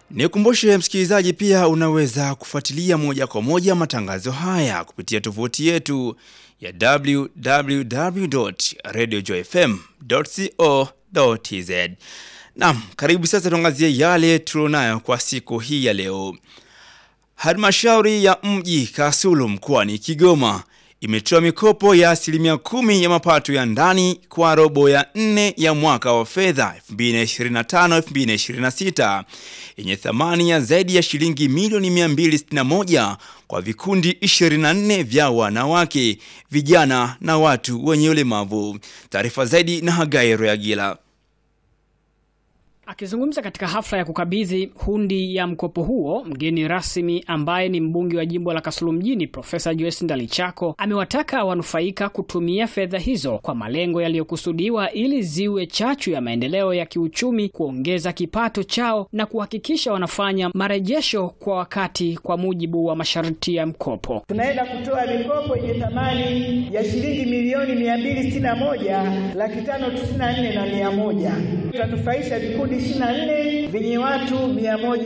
Nikumbushe msikilizaji, pia unaweza kufuatilia moja kwa moja matangazo haya kupitia tovuti yetu ya www.radiojoyfm.co.tz. Naam, karibu sasa tuangazie yale tulionayo kwa siku hii ya leo. Halmashauri ya mji Kasulu mkoani Kigoma imetoa mikopo ya asilimia kumi ya mapato ya ndani kwa robo ya nne ya mwaka wa fedha 2025-2026 yenye thamani ya zaidi ya shilingi milioni 261 kwa vikundi 24 vya wanawake, vijana na watu wenye ulemavu. Taarifa zaidi na Hagai Royagila. Akizungumza katika hafla ya kukabidhi hundi ya mkopo huo, mgeni rasmi ambaye ni mbunge wa jimbo la Kasulu mjini Profesa Joyce Ndalichako amewataka wanufaika kutumia fedha hizo kwa malengo yaliyokusudiwa ili ziwe chachu ya maendeleo ya kiuchumi, kuongeza kipato chao na kuhakikisha wanafanya marejesho kwa wakati kwa mujibu wa masharti ya mkopo. Tunaenda kutoa mikopo yenye thamani ya shilingi milioni mia mbili sitini na moja laki tano tisini na nne na mia moja. Tutanufaisha vikundi 24 vyenye watu mia moja